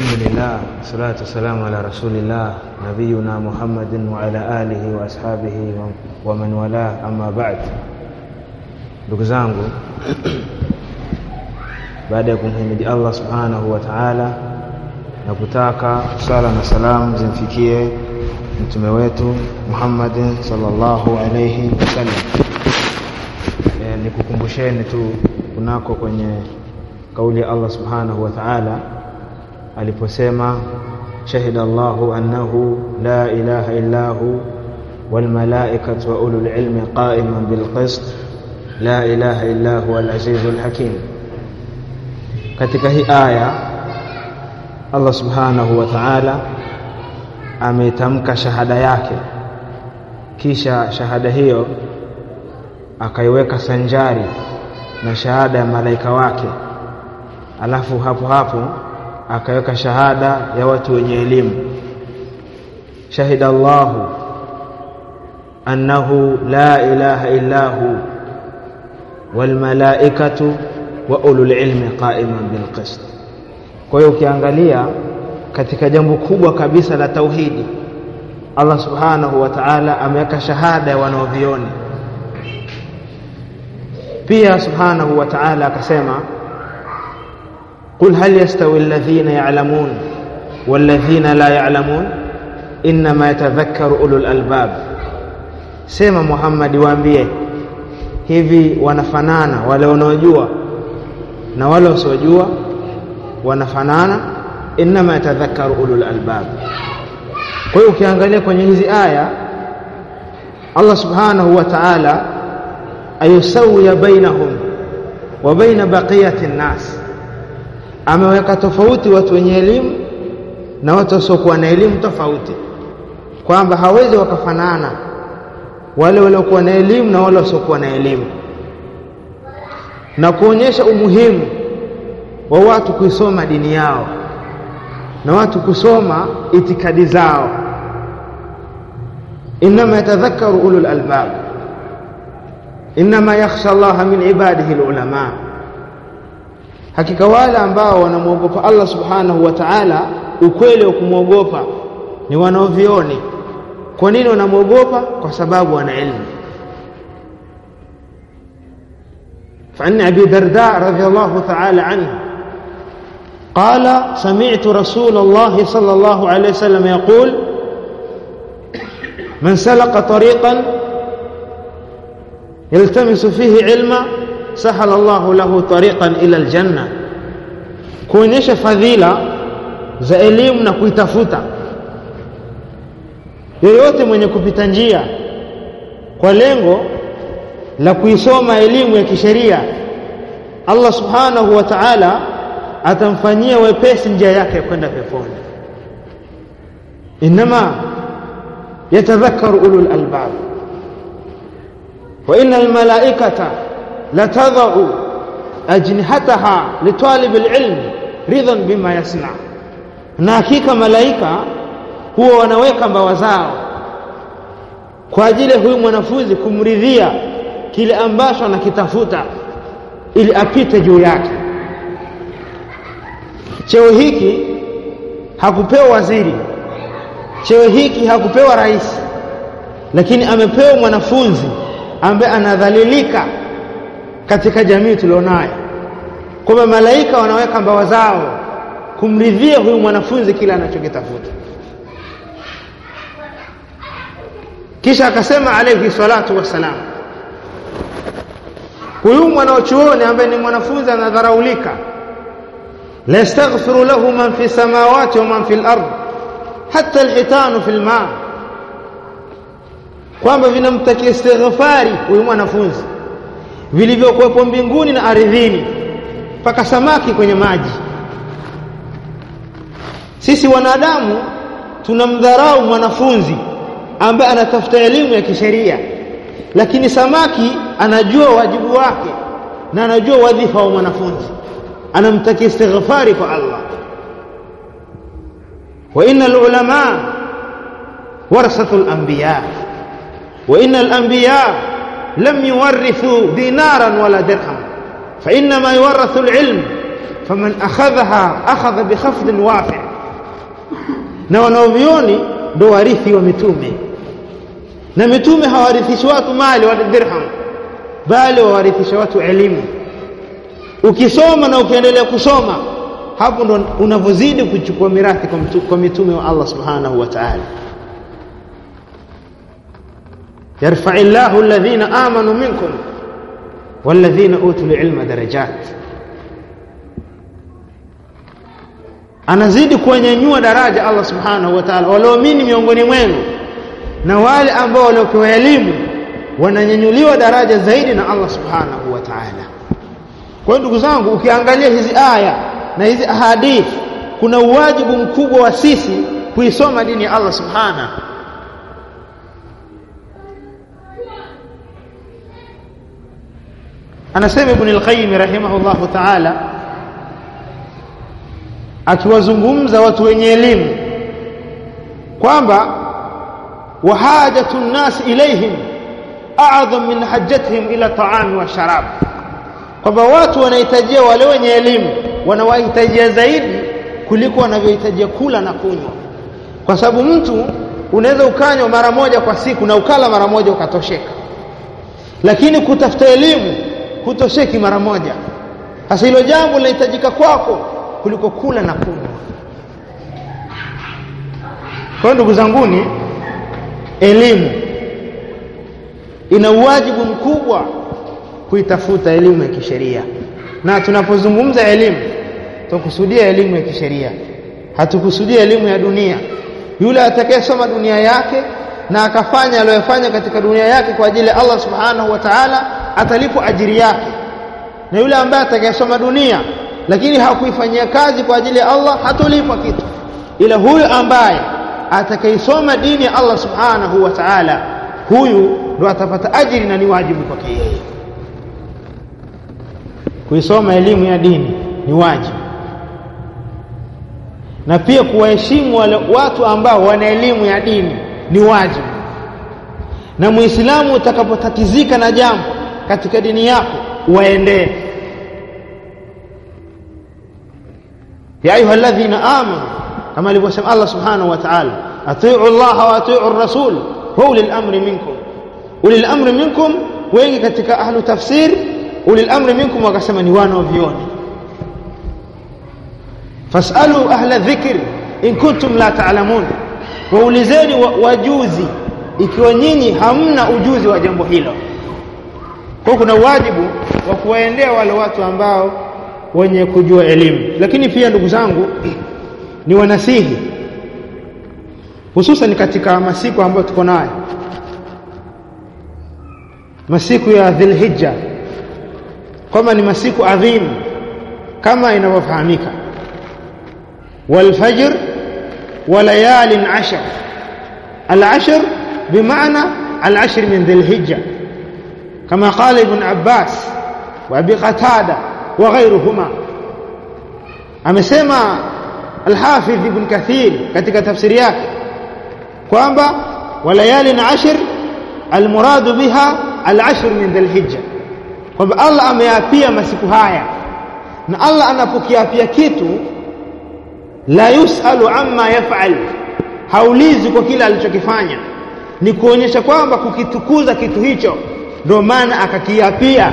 الحمد لله والصلاة والسلام على رسول الله نبينا محمد وعلى آله وأصحابه ومن والاه أما بعد ndugu zangu baada ya kumhimidi Allah subhanahu wa ta'ala na kutaka sala na salamu zimfikie mtume wetu Muhammadin sallallahu alayhi wasallam e, nikukumbusheni tu kunako kwenye kauli ya Allah subhanahu wa ta'ala aliposema shahida Allahu annahu la ilaha illa hu wal malaikatu wa ulul ilmi qa'iman bil qist la ilaha illa huwa al azizul hakim katika hii aya Allah subhanahu wa ta'ala ametamka shahada yake kisha shahada hiyo akaiweka sanjari na shahada ya malaika wake alafu hapo hapo akaweka shahada ya watu wenye elimu shahida Allahu annahu la ilaha illa hu wal malaikatu wa ulul ilmi qa'iman bil qist kwa hiyo ukiangalia katika jambo kubwa kabisa la tauhidi Allah subhanahu wa ta'ala ameweka shahada ya wanaovioni pia subhanahu wa ta'ala akasema قل هل يستوي الذين يعلمون والذين لا يعلمون انما يتذكر اولو الالباب sema Muhammad waambie hivi wanafanana wale wanaojua na wale wasiojua wanafanana inma yatadhakkaru ulul albab kwa hiyo ukiangalia kwenye hizi aya Allah subhanahu wa ta'ala ayusawiya bainahum wa baina baqiyati nnas ameweka tofauti watu wenye elimu na watu wasiokuwa na elimu tofauti kwamba hawezi wakafanana wale waliokuwa na elimu na wale wasiokuwa na elimu na kuonyesha umuhimu wa watu kuisoma dini yao na watu kusoma itikadi zao inma yatadhakkaru ulul albab inma yakhsha Allah min ibadihi alulama hakika wale ambao wanamwogopa Allah subhanahu wa ta'ala ukweli wa kumwogopa ni wanaovioni kwa nini wanamwogopa kwa sababu wana ilmu فعن أبي درداء رضي الله تعالى عنه قال سمعت رسول الله صلى الله عليه وسلم يقول من سلق طريقا يلتمس فيه علما سهل الله له طريقا ila aljanna kuonyesha fadhila za elimu na kuitafuta yoyote mwenye kupita njia kwa lengo la kuisoma elimu ya kisheria Allah subhanahu wa ta'ala atamfanyia wepesi njia yake ya kwenda peponi inma yatadhakkaru ulul albab wa innal malaikata لتضع أجنحتها لطالب العلم رضا بما يصنع na hakika malaika huwa wanaweka mbawa zao kwa ajili ya huyu mwanafunzi kumridhia kile ambacho anakitafuta ili apite juu yake cheo hiki hakupewa waziri cheo hiki hakupewa rais lakini amepewa mwanafunzi ambaye anadhalilika katika jamii tulionayo kwamba malaika wanaweka mbawa zao kumridhia huyu mwanafunzi kile anachokitafuta kisha akasema alayhi salatu wassalam huyu mwanachuoni ambaye ni mwanafunzi anadharaulika la yastaghfiru lahu man fi samawati wa man fi al-ard hatta al-hitanu fi al-ma kwamba vinamtakia istighfari huyu mwanafunzi vilivyokuwepo mbinguni na ardhini mpaka samaki kwenye maji sisi wanadamu tunamdharau mwanafunzi ambaye anatafuta elimu ya kisheria lakini samaki anajua wajibu wake na anajua wadhifa wa mwanafunzi anamtakia istighfari kwa Allah wa innal ulama warasatul anbiya wa innal anbiya لم يورثوا دينارا ولا درهم فإنما يورث العلم فمن أخذها أخذ بخفض وافع na wanaovioni ndo warithi wa mitume na mitume hawarithishi watu mali wala dirham bali wawarithisha watu elimu ukisoma na ukiendelea kusoma hapo ndo unavyozidi kuchukua mirathi kwa, mtu, kwa mitume wa Allah subhanahu wa ta'ala yarfa illahu alladhina amanu minkum walladhina utul ilma darajat anazidi kuwanyanyua daraja Allah subhanahu wa ta'ala walioamini miongoni mwenu na wale ambao waliopewa elimu wananyanyuliwa daraja zaidi na Allah subhanahu wa ta'ala kwa hiyo ndugu zangu ukiangalia hizi aya na hizi ahadith kuna uwajibu mkubwa wa sisi kuisoma dini ya Allah subhanahu anasema ibn al-qayyim rahimahullahu ta'ala akiwazungumza watu wenye elimu kwamba wahajatu nnas ilaihim a'dham min hajjatihim ila ta'ami wa sharab kwamba watu wanahitajia wale wenye elimu wanawahitajia zaidi kuliko wanavyohitajia kula na kunywa kwa sababu mtu unaweza ukanywa mara moja kwa siku na ukala mara moja ukatosheka lakini kutafuta elimu hutosheki mara moja sasa hilo jambo linahitajika kwako kuliko kula na kunywa kwa ndugu zanguni elimu ina uwajibu mkubwa kuitafuta elimu ya kisheria na tunapozungumza elimu tukusudia elimu ya kisheria hatukusudia elimu ya dunia yule atakayesoma dunia yake na akafanya aliyofanya katika dunia yake kwa ajili ya Allah subhanahu wa ta'ala atalipwa ajiri yake na yule ambaye atakayesoma dunia lakini hakuifanyia kazi kwa ajili ya Allah hatolipwa kitu ila huyu ambaye atakayesoma dini ya Allah subhanahu wa ta'ala huyu ndo atapata ajiri na ni wajibu kwake yeye kuisoma elimu ya dini ni wajibu na pia kuwaheshimu wale watu ambao wana elimu ya dini ni wajibu na muislamu utakapotatizika na jambo katika dini yako waendee ya ayuha alladhina amanu kama alivyosema Allah subhanahu wa ta'ala atiu Allah wa atiu rasul wa ulil amri minkum ulil amri minkum wengi katika ahlu tafsir ulil amri minkum wakasema ni wana wa vioni fasalu ahla dhikr in kuntum la ta'lamun waulizeni wajuzi ikiwa nyinyi hamna ujuzi wa jambo hilo kwa kuna wajibu wa kuwaendea wale watu ambao wenye kujua elimu lakini pia ndugu zangu ni wanasihi hususan katika masiku ambayo tuko nayo masiku ya dhilhijja kwamba ni masiku adhimu kama inavyofahamika والفجر وليال عشر العشر بمعنى العشر من ذي الهجة كما قال ابن عباس وابي قتادة وغيرهما amesema الحافظ ابن كثير katika tafsiri yake kwamba walayalin ashr almuradu biha alashr min dhilhijja kwamba Allah ameapia masiku haya na Allah anapokiapia kitu la yusalu amma yaf'al haulizi kwa kile alichokifanya ni kuonyesha kwamba kukitukuza kitu hicho ndio maana akakiapia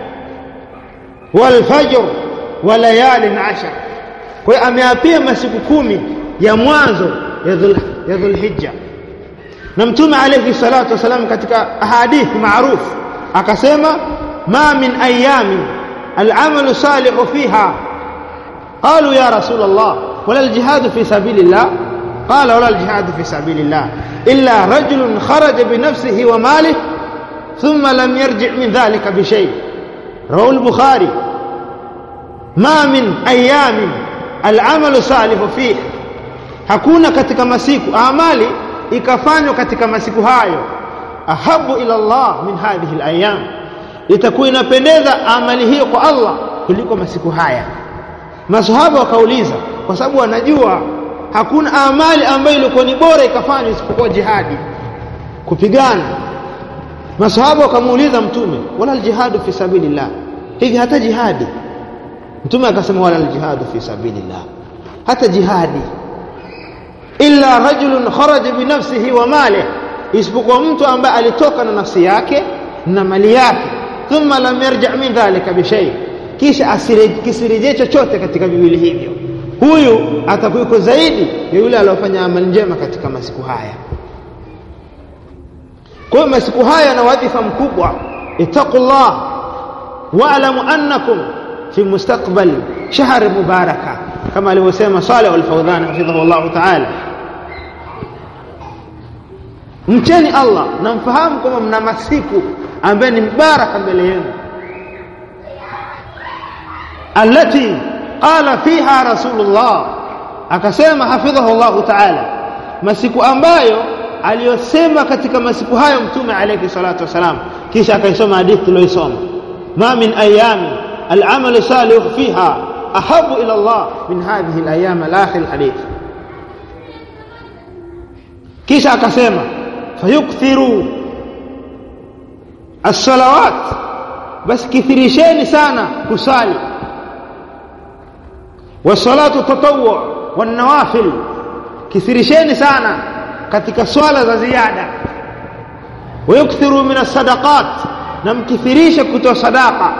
wal fajr wa layalin ashar kwa hiyo ameapia masiku kumi ya mwanzo ya dhul ya dhulhijja na mtume alayhi salatu wasalam katika ahadithi maarufu akasema ma min ayamin al'amalu salihu fiha قالوا يا رسول الله ولا الجهاد في سبيل الله قال ولا الجهاد في سبيل الله إلا رجل خرج بنفسه وماله ثم لم يرجع من ذلك بشيء رواه البخاري ما من أيام العمل صالح فيه hakuna katika masiku amali ikafanywa katika masiku hayo ahabu ila Allah min hadhihi alayam itakuwa inapendeza amali hiyo kwa Allah kuliko masiku haya masahaba wakauliza kwa sababu wanajua hakuna amali ambayo ilikuwa ni bora ikafanywa isipokuwa jihadi kupigana masahaba wakamuuliza mtume wala aljihadu fi sabilillah hivi hata jihadi mtume akasema wala aljihadu fi sabilillah hata jihadi illa rajulun kharaja binafsihi wa malihi isipokuwa mtu ambaye alitoka na nafsi yake na mali yake thumma lam yarja min dhalika bishay kisha kisirejee chochote katika viwili hivyo huyu atakuwa zaidi ya yule aliyofanya amali njema katika masiku haya kwa hiyo masiku haya na wadhifa mkubwa ittaqullah wa'lamu annakum fi mustaqbal shahr mubaraka kama alivyosema Saleh al-Fawdhan hafidhahu Allah ta'ala mcheni Allah na mfahamu kwamba mna masiku ambaye ni mbaraka mbele yenu allati qala fiha rasulullah akasema hafidhahu Allah ta'ala masiku ambayo aliyosema katika masiku hayo mtume alayhi salatu wasalam kisha akaisoma hadithi tuliyoisoma ma min ayami العمل صالح فيها أحب إلى الله من هذه الأيام الآخر الحديث kisha akasema fayukthiru as-salawat bas kithirisheni sana kusali wasalatu tatawwu wan nawafil kithirisheni sana katika swala za ziada wayukthiru min as-sadaqat na mkithirishe kutoa sadaqa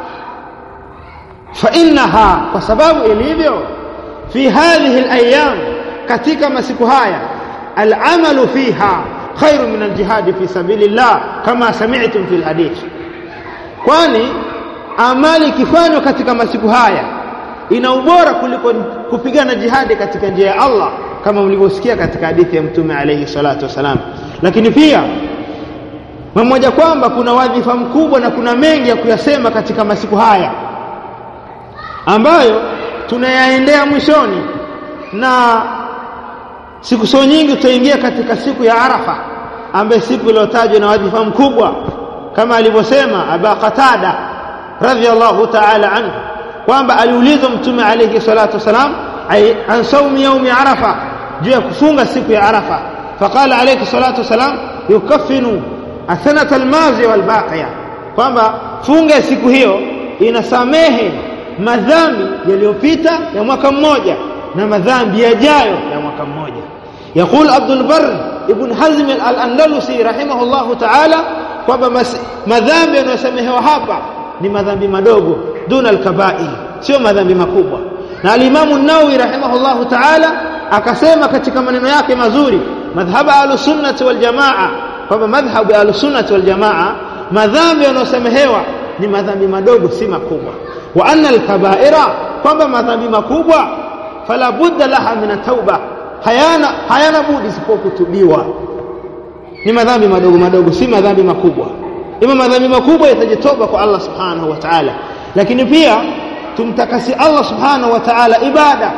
fa innaha kwa sababu ilivyo fi hadhihi al-ayyam katika masiku haya al-amalu fiha khairu min al-jihad fi sabilillah kama sami'tum fi al-hadith kwani amali ikifanywa katika masiku haya ina ubora kuliko kupigana jihadi katika njia ya Allah kama mlivyosikia katika hadithi ya mtume alayhi salatu wasalam lakini pia mmoja kwamba kuna wadhifa mkubwa na kuna mengi ya kuyasema katika masiku haya ambayo tunayaendea mwishoni na siku so nyingi tutaingia katika siku ya Arafa ambaye siku iliyotajwa na wadhifa mkubwa kama alivyosema Aba Qatada radhiyallahu ta'ala anhu kwamba aliulizwa mtume alayhi salatu wasalam an saumi yaumi arafa juu ya kufunga siku ya arafa faqala alayhi salatu wasalam yukaffinu athanata almazi walbaqiya kwamba funga siku hiyo inasamehe madhambi yaliyopita ya mwaka mmoja na madhambi yajayo ya mwaka mmoja يقول عبد البر ابن حزم الأندلسي رحمه الله تعالى kwamba madhambi yanayosamehewa hapa ni madhambi madogo duna alkabair sio madhambi makubwa na alimamu nawawi rahimahullahu taala akasema katika maneno yake mazuri madhhabu ahlusunnati waljamaa kwamba madhhabu ya ahlusunnati waljamaa madhambi yanayosamehewa ni madhambi madogo si makubwa wa anna alkabaira kwamba madhambi makubwa fala budda laha min tauba hayana hayana budi isipokuwa kutubiwa ni madhambi madogo madogo si madhambi makubwa ima madhambi makubwa yatajitoba kwa Allah subhanahu wa ta'ala lakini pia tumtakasi Allah subhanahu wa ta'ala ibada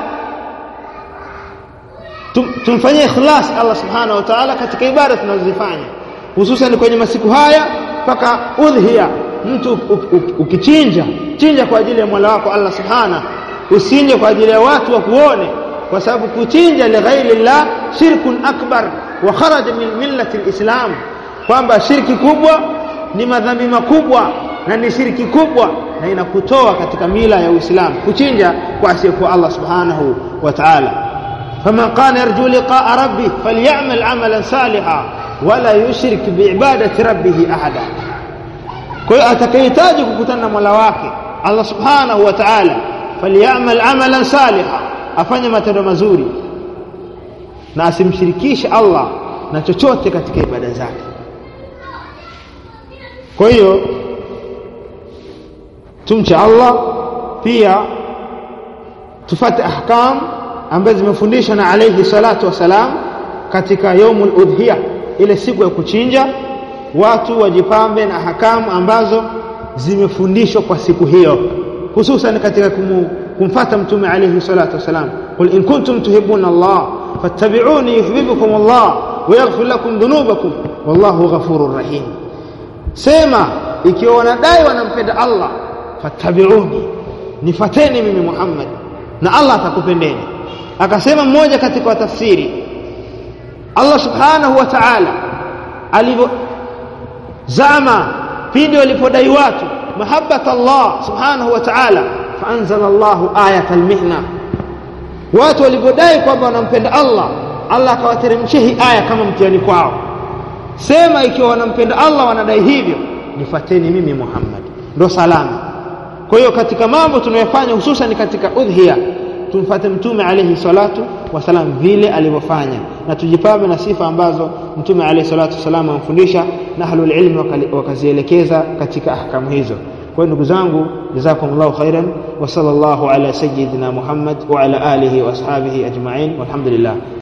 Tum, tumfanyie ikhlas Allah subhanahu wa ta'ala katika ibada tunazozifanya hususan kwenye masiku haya mpaka udhiya mtu ukichinja chinja kwa ajili ya Mola wako Allah subhanahu usinje kwa ajili ya watu wa kuone kwa sababu kuchinja li ghairi llah shirkun akbar wa kharaja min millati alislam kwamba shirki kubwa ni madhambi makubwa na ni shirki kubwa na inakutoa katika mila ya Uislamu kuchinja kwa asiyekuwa Allah subhanahu wa ta'ala faman kana yarju liqa'a rabbih falyamal 'amalan salihan wala yushrik biibadati rabbih ahada kwa hiyo atakayehitaji kukutana na Mola wake Allah subhanahu wa ta'ala falyamal 'amalan salihan afanye matendo mazuri na asimshirikishe Allah na chochote katika ibada zake kwa hiyo tumche Allah pia tufate ahkam ambazo zimefundishwa na alayhi salatu wasalam katika yaumul udhiya ile siku ya kuchinja watu wajipambe na ahkamu ambazo zimefundishwa kwa siku hiyo hususan katika kumu, kumfata mtume alayhi salatu wasalam qul in kuntum tuhibbuna Allah fattabi'uni yuhibbukum Allah wa yaghfir lakum dhunubakum wallahu ghafurur rahim sema ikiwa wanadai wanampenda Allah fattabi'uni nifateni mimi Muhammad na Allah atakupendeni akasema mmoja katika tafsiri Allah subhanahu wa ta'ala alivyo zama pindi walipodai watu mahabbat Allah subhanahu wa ta'ala faanzala Allah ayat almihna watu walipodai kwamba wanampenda Allah Allah akawateremshia hii aya kama mtihani kwao sema ikiwa wanampenda Allah wanadai hivyo nifateni mimi Muhammad ndo salama kwa hiyo katika mambo tunayofanya hususan katika udhiya tumfuate mtume alayhi salatu wasalam vile alivyofanya na tujipambe na sifa ambazo mtume alayhi salatu wasalam amfundisha na ahlul ilmi wakazielekeza katika ahkamu hizo kwa hiyo ndugu zangu jazakumullahu khairan wa sallallahu ala sayyidina Muhammad wa ala alihi wa ashabihi ajma'in walhamdulillah